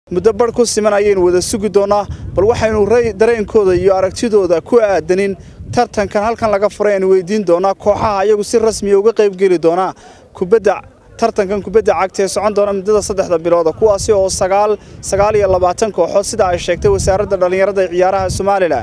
muddo barh ku siman ayaynu wada sugi doonnaa bal waxaynu dareenkooda iyo aragtidooda ku aadanin tartankan halkan laga furay aynu weydiin doonaa kooxaha ayagu si rasmiya uga qaybgeli doonaa kubadda tartankan kubadda cagta ee socon doona muddada saddexda bilooda kuwaasi oo sagaal sagaal iyo labaatan kooxood sida ay sheegtay wasaaradda dhallinyarada ee ciyaaraha somalilan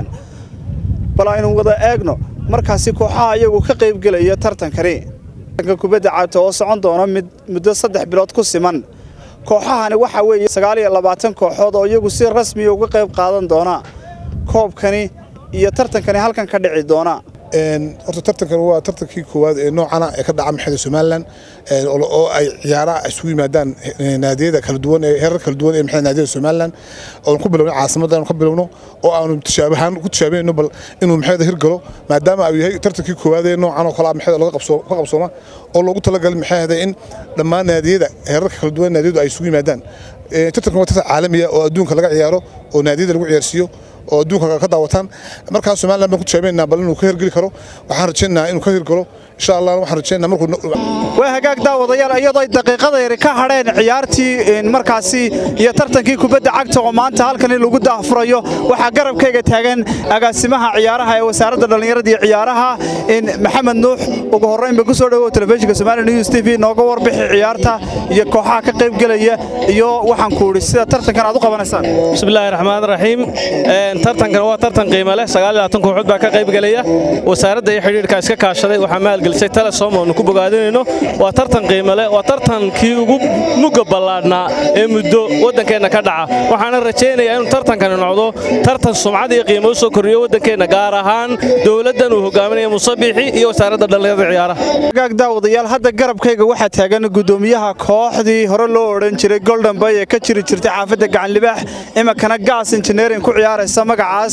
bal aynu wada eegno markaasi kooxaha ayagu ka qaybgelaya tartankani kubadda cagta oo socon doona muddo saddex bilood ku siman kooxahani waxaa weeye sagaal iyo labaatan kooxood oo iyagu si rasmiya uga qayb qaadan doona koobkani iyo tartankani halkan ka dhici doona horta tartankan waa tartankii koowaad ee noocana ee ka dhaca maxayda somalilan oo ay ciyaaraha isugu yimaadaan naadiyada kala duwan ee heerar kala duwan ee maxay naadiyada somalilan oon ku bilowno caasimadda aanu ka bilowno oo aanu tishaabahaan ku tishaabayno bal inuu maxayda hirgalo maadaama uu yahay tartankii koowaad ee noocan oo kale maxayda laga qabsoo ka qabsooma oo loogu talagalay maxayda in dhammaan naadiyada heerarka kala duwan naadiyadu ay isugu yimaadaan tartankan waa tartan caalamiya oo adduunka laga ciyaaro oo naadiyada lagu ciyaarsiiyo oo adduunka ka daawataan markaa somalilan baan ku tishaabaynaa bal inuu ka hirgeli karo waxaan rajaynayaa inuu ka hirgalo insha allah waxaan rajaynayaa markuu waa hagaag daawadayaal iyadoo ay daqiiqada yari ka hadheen ciyaartii markaasi iyo tartankii kubadda cagta oo maanta halkani lagu daahfurayo waxaa garabkayga taagan agaasimaha ciyaaraha ee wasaaradda dhallinyarada iyo ciyaaraha maxamed nuux ugu horraynba ku soo dhowow telefishinka somali news t v nooga warbixi ciyaarta iyo kooxaha ka qaybgelaya iyo waxaan ku idhi sida tartankan aad u qabanaysaan bismillaahi raxmaan raxiim tartankan waa tartan qiimo leh kooxood baa ka qaybgelaya wasaaradda iyo xidhiidhka iska kaashaday waxaa maalgelisay telesom oonu ku bogaadinayno waa tartan qiimo leh waa tartankii ugu mugga ballaadhnaa ee muddo waddankeenna ka dhaca waxaana rajaynayaa inuu tartankani noqdo tartan sumcad iyo qiimo u soo korriyo waddankeenna gaar ahaan dowladdan uu hogaaminaya musabiixi iyo wasaaradda dhallinyarada ciyaaraha hagaag daawadayaal hadda garabkayga waxaa taagan guddoomiyaha kooxdii hore loo odhan jiray golden bay ee ka jiri jirtay xaafadda gacanlibaax iminkana gaas injineering ku ciyaaraysa magacaas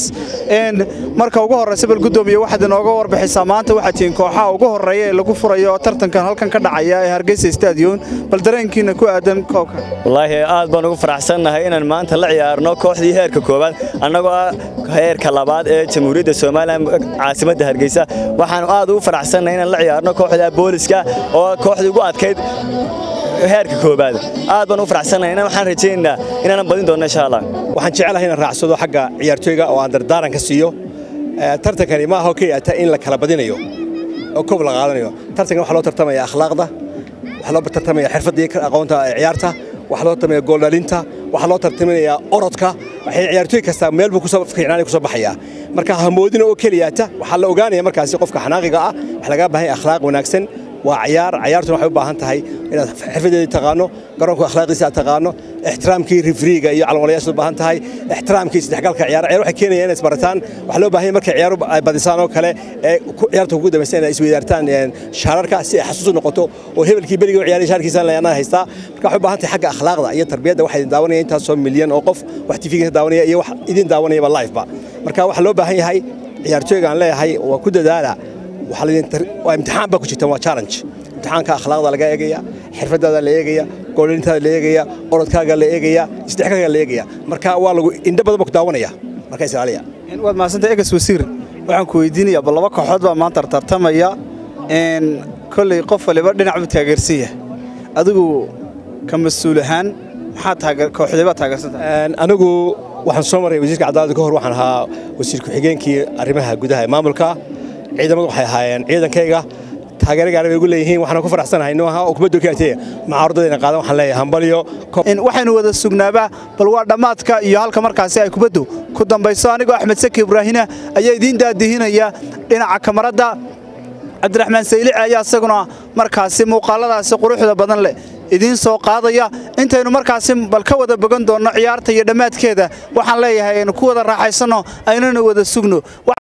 marka ugu horraysa bal guddoomiye waxaad inooga warbixisaa maanta waxaad tihiin kooxaha ugu horreeya ee lagu furayo tartankan halkan ka dhacaya ee hargeysa stadion bal dareenkiina ku aadan koobka wallaahi aad baan ugu faraxsannahay inaan maanta la ciyaarno kooxdii heerka koowaad annagoo ah heerka labaad ee jamhuuriyadda somalilan caasimadda hargeysa waxaanu aad ugu faraxsannahay inaan la ciyaarno kooxda booliska oo kooxdii ugu adkayd heerka koobaad aad baan u faraxsanahay waxaan rajaynaynaa inaanan badin doonno insha allah waxaan jecelahay inaan raacsado xagga ciyaartooyga oo aan dardaaran ka siiyo tartankani ma aha oo keliya in la kala badinayo oo koob la qaadanayo tartankan waxaa loo tartamaya akhlaaqda waxaa loo tartamaya xirfaddii aqoonta ciyaarta waxaa loo tartamaya gooldhalinta waxaa loo tartaminayaa orodka waxay ciyaartooy kasta meel buu kusoo fiicnaanay kusoo baxayaa marka hamoodina oo keliyaata waxaa la ogaanaya markaasi qofka xanaaqiga ah waxaa laga baahan yahay akhlaaq wanaagsan waa ciyaar ciyaartuna waxay u baahan tahay inaad xirfadeedii taqaano garoonka akhlaaqiisa aad taqaano ixtiraamkii rifriiga iyo calwalayaasha u baahan tahay ixtiraamkii isdhexgalka ciyaar ciyaar waxay keenayaan inaad isbarataan waxaa loo baahan yahay markay ciyaaru ay badisaan oo kale ee ciyaarta ugu dambaysa inaad isweydaartaan shaararka si ay xasuus u noqoto oo hebelkii beriga u ciyaaray shaarkiisaan leeyahay haystaa marka waxay u baahan tahay xagga akhlaaqda iyo tarbiyadda waxaa idin daawanaya intaasoo milyan oo qof wax tifiga daawanaya iyo wax idin daawanayaba liveba marka waxaa loo baahan yahay ciyaartooyga aan leeyahay waa ku dadaala waa imtixaan baa ku jirtaan waa challenge imtixaanka akhlaaqda laga eegaya xirfadaada la eegaya goolintaada la eegaya orodkaaga la eegaya isdhexgalka la eegaya marka waa lagu indho badan baa ku daawanaya marka israaliya waad mahadsantay egas wasiir waxaan ku weydiinayaa bal laba kooxood baa maanta tartamaya kolley qof waliba dhinac buu taageersan yahay adigu ka mas-uul ahaan maxaa kooxdee baa taageersantahay anigu waxaan soo maray wasiirka cadaaladda ka hor waxaan ahaa wasiir ku-xigeenkii arrimaha gudaha ee maamulka ciidamadu waxay ahaayeen ciidankayga taageero gaara bay ugu leeyihiin waxaan ku faraxsanahay inuu ahaa kubaddu kaatee macaarudadayna qaadan waxaan leeyahay hambalyo waxaynu wada sugnaabaa bal waa dhammaadka iyo halka markaasi ay kubaddu ku dambayso anigoo axmed saki ibraahina ayaa idiin daadihinaya dhinaca kamaradda cabdiraxmaan saylici ayaa isaguna markaasi muuqaaladaasi quruxda badan leh idiin soo qaadaya intaynu markaasi bal ka wada bogan doonno ciyaarta iyo dhammaadkeeda waxaan leeyahay aynu ku wada raaxaysanno aynuna wada sugno